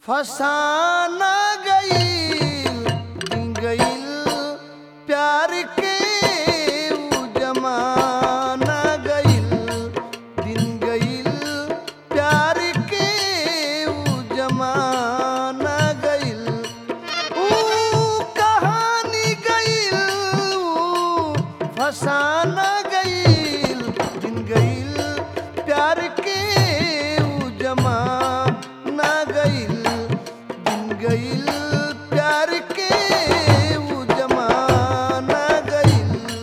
फसाना गईल दिन गईल प्यार के ऊ जमाना गईल दिन गईल प्यार के ऊ जमाना गईल ऊ कहानी गईल ऊ फसाना गईल दिन गईल प्यार के ऊ जमाना गईल दिन गईल प्यार के ऊ जमाना गईल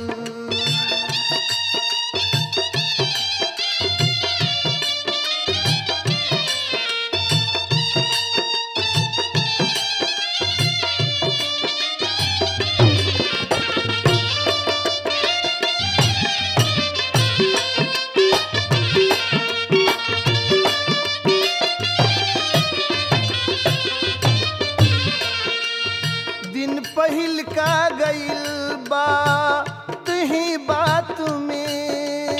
दिन पहिल का गईल बात ही बात में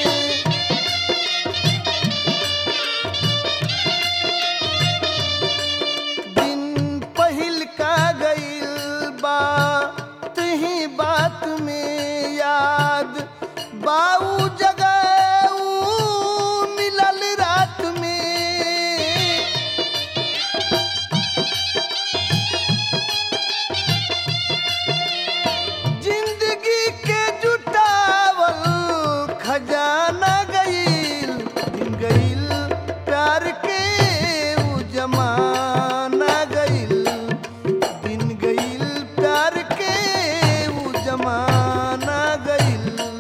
दिन पहिल का गईल बात ही बात में याद बाऊ जगह ऊ मिलल रात में जिंदगी के जुटावल खजाना गईल दिन गईल प्यार के ऊ जमाना गईल दिन गईल प्यार के ऊ जमाना गईल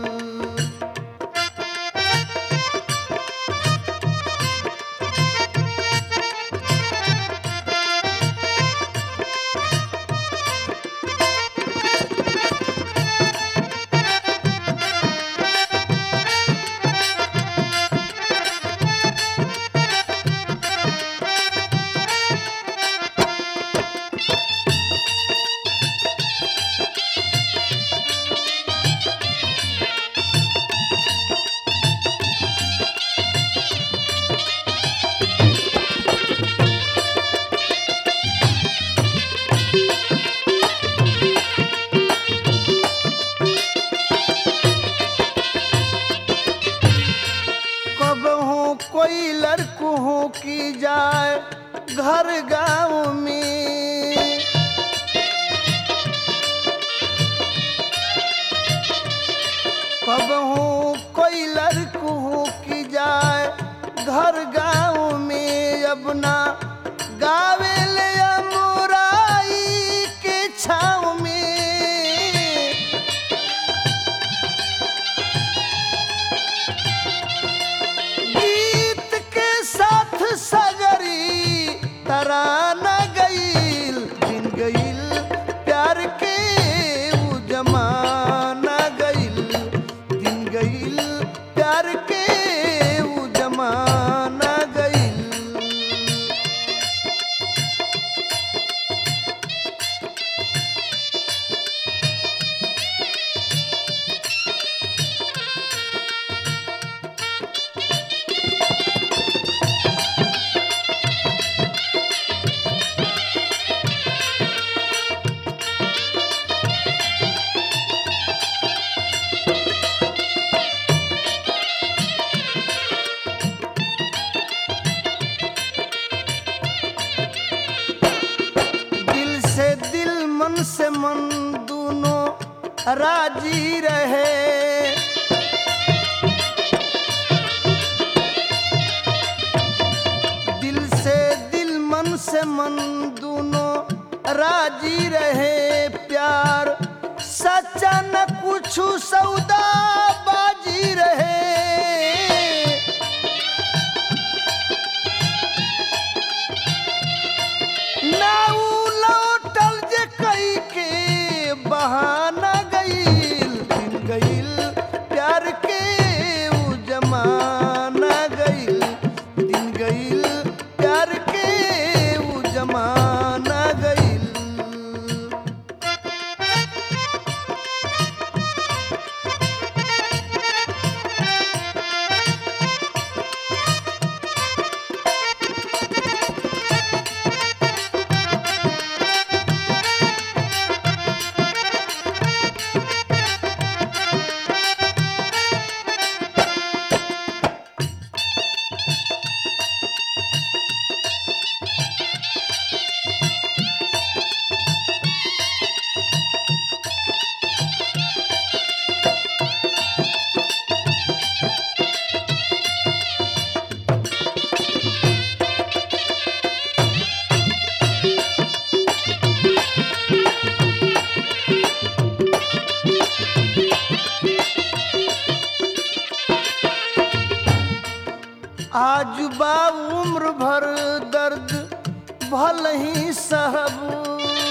कब हो कोई लड़को हो की जाए घर गांव में कब हो कोई लड़को हो की जाए घर गांव में अब ना गावे ले अमुराई के छाव में गीत के साथ सगरी तराना गईल दिन गईल प्यार के ऊ जमाना गईल दिन गईल प्यार के ऊ जमाना गईल दिल से दिल मन से मन दोनों राजी रहे दिल से दिल मन से मन दोनों राजी रहे प्यार सच्चा न कुछ सौदा बाजी रहे नाऊ लौटल जे कई के बहाना गईल दिन गईल प्यार के ऊ जमाना गईल दिन गईल प्यार के ऊ जमाना गईल आज बा उम्र भर दर्द भल ही सहब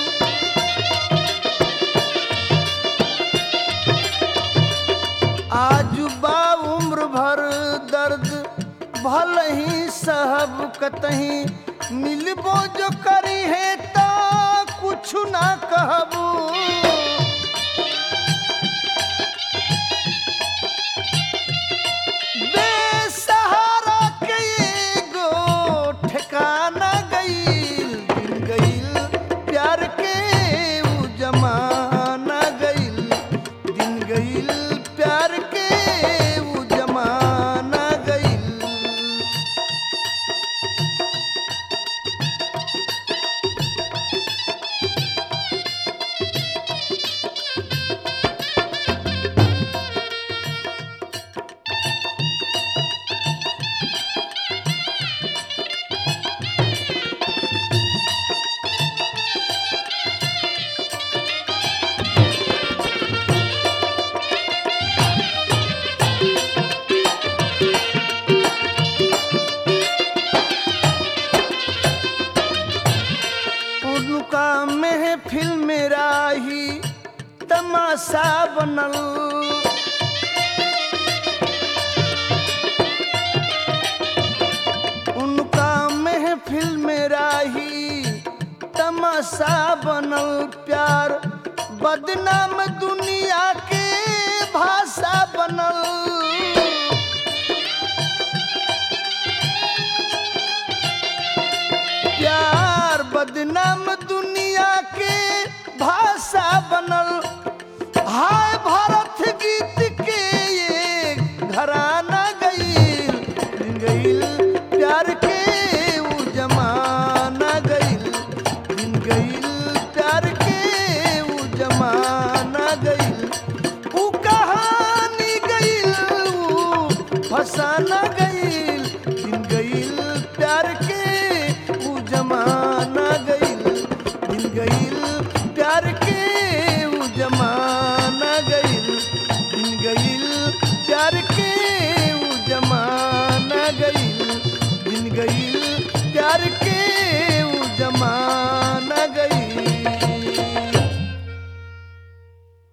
आज बा उम्र भर दर्द भल ही सहब कतही मिलबो जो करी है ता कुछ ना कहबू बेसहारा के एगो ठिकाना गईल दिन गईल प्यार के उ जमाना गईल दिन गईल प्यार के उ जमाना गईल उनका महफिल मेरा ही तमाशा बनल उनका महफिल मेरा ही तमाशा बनल प्यार बदनाम दुनिया के भाषा बनल प्यार बदनाम दुनिया के भाषा बनल हाय भारत गीत के ये घराना गईल दिन गईल प्यार के उ जमाना गईल दिन गईल प्यार के उ जमाना गईल उ कहानी गईल उ फसाना गईल दिन गईल प्यार के उ जमाना गईल दिन गईल प्यार के उ जमाना गईल दिन गईल प्यार के उ जमाना गईल दिन गईल प्यार के